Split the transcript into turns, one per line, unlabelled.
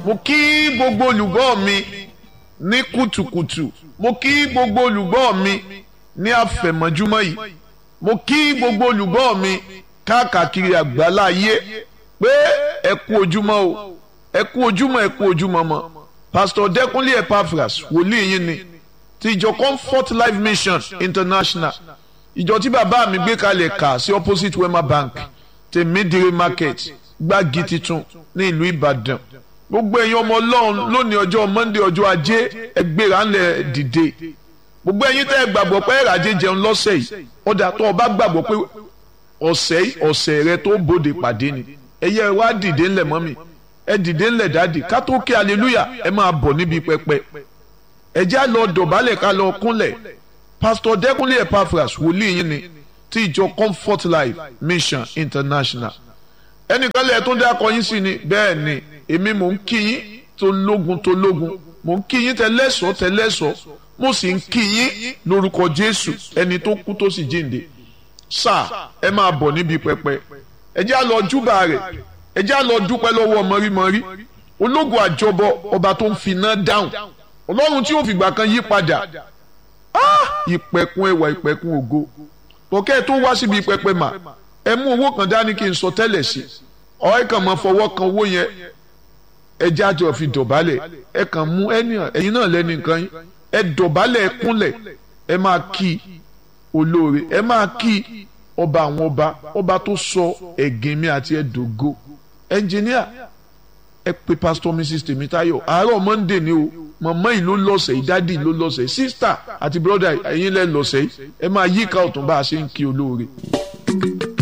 mo kí gbogbo olùgbọ́ mi ní kùtùkùtù mo kí gbogbo olùgbọ́ mi ní àfẹ̀mọ́júmọ́ yìí mo kí gbogbo olùgbọ́ mi káàkiri àgbáláyé pé ẹ kú ojúmọ́ o ẹ kú ojúmọ́ ẹ kú ojúmọ́ mọ́ pastor Dẹ́kúnlé Epaphras wòlíì yín ni ti ìjọ Comfort Life Mission International ìjọ tí bàbá mi gbé kalẹ̀ kà sí opposite Wema Bank tèmídìrí market gbági titun ní ìlú Ìbàdàn gbogbo ẹ̀yin ọmọ Ọlọ́run lónìí ọjọ́ Monday ọjọ́ ajé ẹgbẹ́ra ńlẹ̀ dìde gbogbo ẹ̀yin tẹ́ ẹ gbàgbọ́ pé ẹ̀ràjẹ jẹun lọ́sẹ̀ yìí ọ̀dà tó o bá gbàgbọ́ pé ọ̀sẹ̀ ọ̀sẹ̀ rẹ tó bòde pàdé ni ẹ̀yẹ wá dìde ńlẹ̀ mọ́mì ẹ dìde ńlẹ̀ dáàdì ká tó kí hallelujah ẹ máa bọ̀ níbi pẹpẹ ẹ já lọ dọ̀bálẹ̀ ká lọ kúnlẹ̀ pastor Dẹ́kúnlé Epaphras wòlíì yín ni ti ìjọ Comfort Life Mission International ẹnìkan lẹ́ẹ̀ tó ń dákọ yín sí ni bẹ́ẹ̀ ni èmi mò ń kí yín tó lógun tó lógun mò ń kí yín tẹ́lẹ́sọ̀ tẹ́lẹ́sọ̀ mo sì ń kí yín lórúkọ Jésù ẹni tó kú tó sì jíǹde sáà ẹ máa bọ̀ níbi pẹpẹ ẹ já lọ júbà rẹ̀ ẹ já lọ dúpẹ́ lọ́wọ́ mọ́rímọ́rí ológun àjọbọ ọba tó ń finá dáhùn ọlọ́run tí yóò fìgbà kan yí padà ìpẹ̀kun ẹwà ìpẹ̀kun ògo tọ́kẹ́ tó wá síbi pẹpẹ mà ẹ mú owó kan dání kí n sọ tẹ́lẹ̀ sí ọ̀rẹ́ kan máa fọwọ́ kan owó yẹn ẹ jájọ fi dọ̀bálẹ̀ ẹ kàn mú ẹ̀yin náà lẹ́nu nǹkan yín ẹ dọ̀bálẹ̀ ẹ kúnlẹ̀ ẹ máa kí olóore ẹ máa kí ọba àwọn ọba ọba tó sọ ẹ̀gìn mi àti ẹ̀dógó ẹnjìníà ẹ pe pastor mrs tèmítáyọ̀ àárọ̀ monday ni o mọ̀mọ́ yìí ló lọ́sẹ̀ yìí dádì ló lọ́sẹ̀ yìí sísítà àti bírọ́dà ẹ̀yin lẹ́ lọ́sẹ̀ yìí ẹ máa yíká ọ̀tún bá a ṣe ń kí olóore.